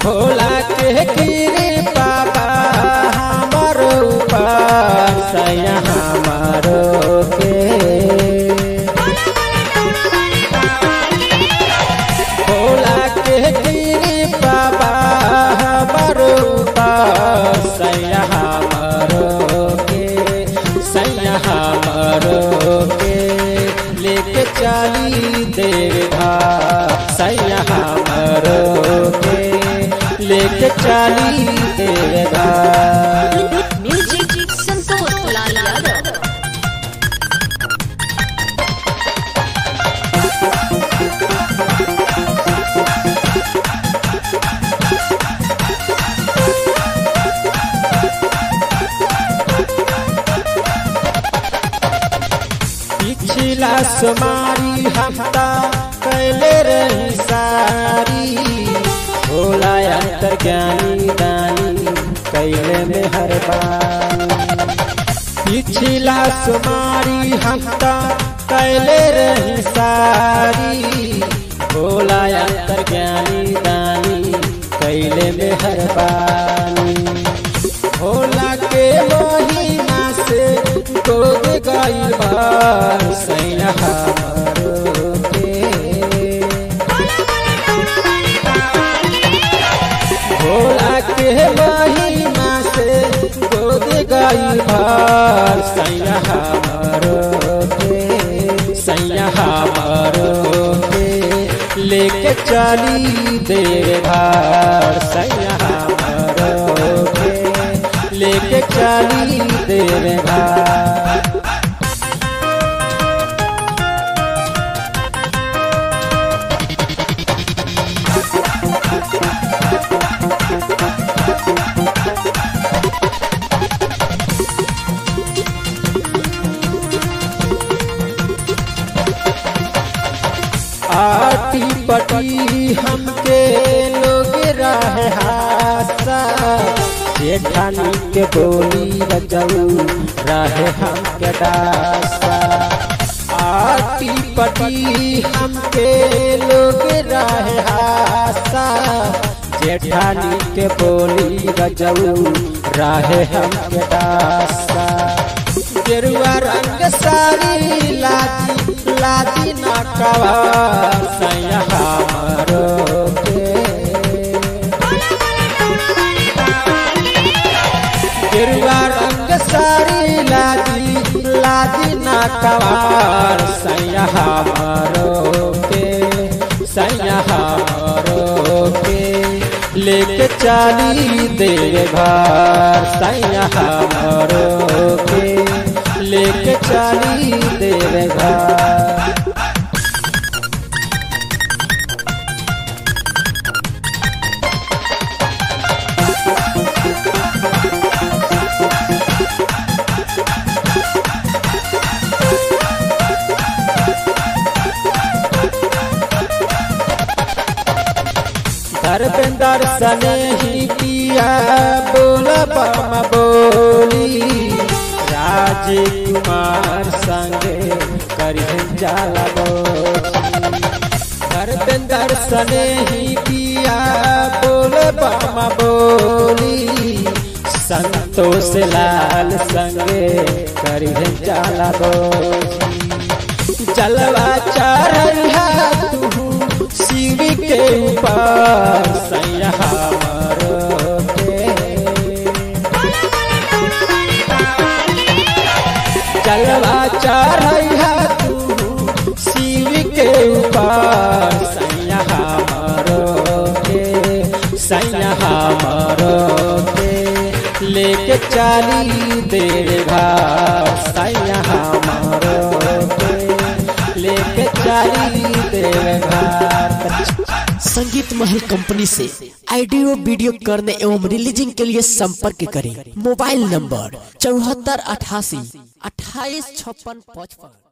भोला के कृपा बा हमर ऊपर सैया हमारो के भोला के कृपा बा हमर ऊपर सैया हमारो के सैया हमारो के लेके चली देवा सैया हमारो के लेके चली देवा म्यूजिक संतोष लाल यादव पिछला सुमारी हफ्ता कैले रही सारी भोला अंतर ज्ञानी दानी कैले में हर बानी पिछला सुमारी हफ्ता कैले रही सारी भोला अंतर ज्ञानी दानी कैले में हर बानी भोला के महिमा से गोद गई बार सैया हमारो के भोला के महिमा से गोद गई बार सैया हमारो के सैया हमारो के लेके चली देवार सैया हमारो के लेके चली देवार आटी पटी हमके लोग रहे हासा जेठानी के बोली बजाऊ रहे हमके दासा आटी पटी हमके लोग रहे हासा जेठानी के बोली बजाऊ रहे हमके दासा गेरुआ रंग सारी लादी लादी ना कवा सैया हमारो के गेरुआ रंग सारी लादी लादी ना कवार सैया हमारो के सैया हमारो के लेके चली देवार सैया हमारो के लेके चली देवार धर्मेंद्र सने ही पिया बोल बम बोली राजकुमार संगे करिहन जाला बोली धर्मेंद्र सने ही पिया बोल बम बोली संतोष लाल संगे करिहन जाला बोली जलवा चढ़ा तू शिव के ऊपर सैया हमारो के जलवा चढ़ा तू शिव के ऊपर सैया हमारो के सैया हमारो के लेके चली देवा सैया हमारो के लेके चली देवा संगीत महल कंपनी से ऑडियो वीडियो करने एवं रिलीजिंग के लिए संपर्क करें मोबाइल नंबर चौहत्तर अठासी अट्ठाईस छप्पन पचपन